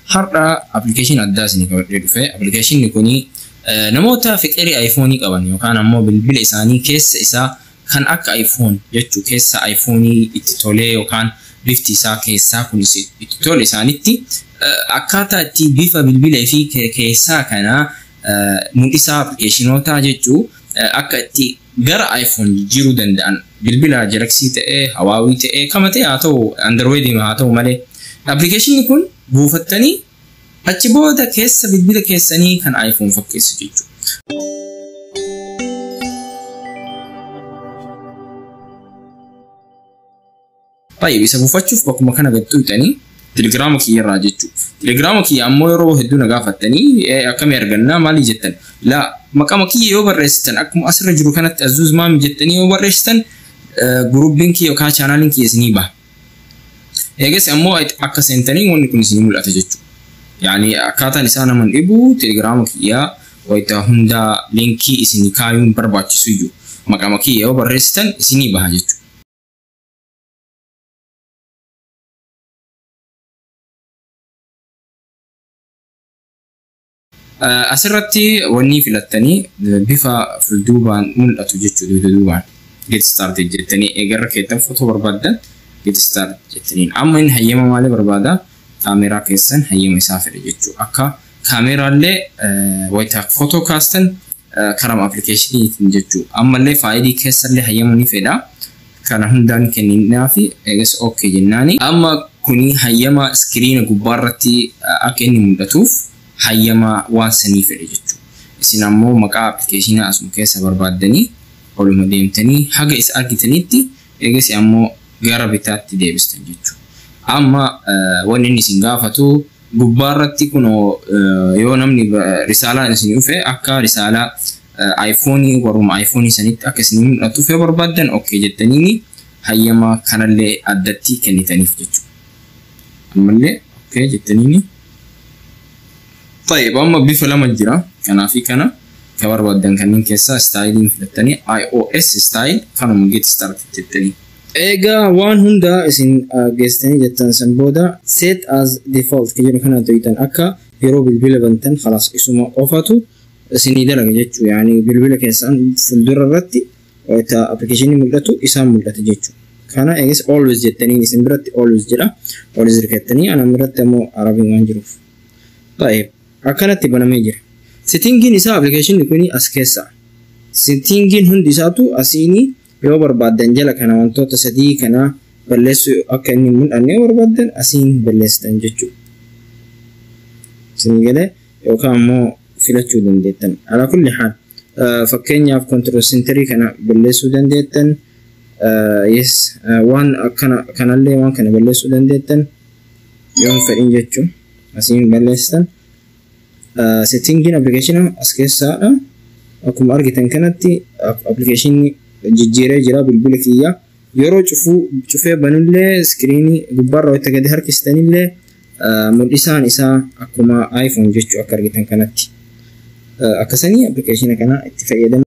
har'a appilikeeshinii addaa isinii qabadhee dhufe appilikeeshinni kuni namoota fiqirii ayfoonii qaban yookaan ammoo bilbila isaanii keessa isaa kan akka iPhone jechuu keessa iPhoneii itti tolee yookaan bifti isaa keessaa kunis itti tole isaanitti akkaataa itti bifa bilbilee fi keessaa kana mul'isaa appilikeeshinoota jechuu akka itti gara iPhone jijjiiruu danda'an bilbila jalaksii ta'ee hawaawii ta'ee kama ta'e haa ta'u androidii haa ta'u malee appilikeeshinni kun buufattanii achi booda keessa bilbila keessanii kan iPhone fakkeessu jechuudha. Baay'ee isa buufachuuf bakkuma kana gad tuutanii telegiraama kiyyarraa jechuudha. Telegiraama kiyya ammoo yeroo hedduu na gaafattanii akkamii argannaa maalii jettan laa maqama kiyya yoo barreessitan akkuma asirra jiru kanatti azuuz maami jettanii yoo barreessitan guruubiin kiyya yookaan chaanaaliin kiyya isinii baha. Eegas ammoo akka seentanii wanni kun isinii mul'ata jechuudha. Yaani akkaataan isaa nama dhibu telegiraama kiyyaa wayita hundaa liinkii isinii kaayuun barbaachisu iyyuu maqama kiyya yoo barreessitan isinii baha jechuudha. Asirratti wanni filattanii bifa fuulduubaan mul'atu jechuudha duubaan get started jettanii eegarra keettan footoo barbaaddan get start jettaniin amma inni hayyama maalii barbaada kaameeraa keessan hayyama isaa fedhe jechuudha akka kaameeraallee wayita footoo kaastan karama appilikeeshiniitiin jechuudha ammallee faayilii keessallee hayyama ni fedha kana hundaan kenninaa fi eegas ok jennaani amma kuni hayyama iskiriina gubbaarratti akka inni mul'atuuf hayyama waan sanii fedhe jechuudha. Isin ammoo maqaa appilikeeshinaa asuma keessa barbaaddanii oluma deemtanii haga isa argitanitti eegas ammoo gara bitaatti deebistan jechuudha. Amma wanni inni isin gaafatu gubbaarratti kunoo yoo namni risaalaan isin dhufe akka risaalaa aayifoonii warruma aayifoonii sanitti akka isin mul'atuuf yoo barbaaddan ok jettaniini hayyama kanallee addatti kennitaniif jechuudha. Ammallee ok jettaniini. طيب أما بيف لما جرا كان في كنا كبر بدن كان كيسا ستايلين فلتني اي او اس ستايل كانوا من جيت ستارت تتني ايجا وان هندا اسين جيستني جتن سنبودا set as default كجرا كنا تويتن اكا يرو بالبيل بنتن خلاص اسمه قفاتو اسيني دلق جتشو يعني بالبيل كيسان فلدر الرتي ويتا ابلكيشن ملتو اسام ملت جتشو كان ايجس always جتني اسم برت always جرا always ركتني انا مرت مو عربي وان جروف طيب akkanatti banamee jira. Settingiin isaa appilikeeshinni kuni as keessa. Settingiin hundi isaatu asiini yoo barbaaddan jala kana wantoota sadii kana balleessuu akka inni mul'anne yoo barbaaddan asiin balleessitan jechuudha. Isin galee yookaan immoo filachuu dandeettan. Alaa kulli haal fakkeenyaaf kontirool sentarii kana balleessuu dandeettan. Yes waan akkana kanallee waan kana balleessuu dandeettan yoo fedhin jechuun asiin balleessitan. settingiin appilikeeshina as keessaadha. Akkuma argitan kanatti appilikeeshinni jijjiiree jira bilbila kiyya. Yeroo cufuu cufee banullee iskiriinii gubbaarra wayita gadi harkistanillee mul'isaan isaa akkuma iPhone jechuu akka argitan kanatti. Akkasanii appilikeeshina kana itti fayyadamu.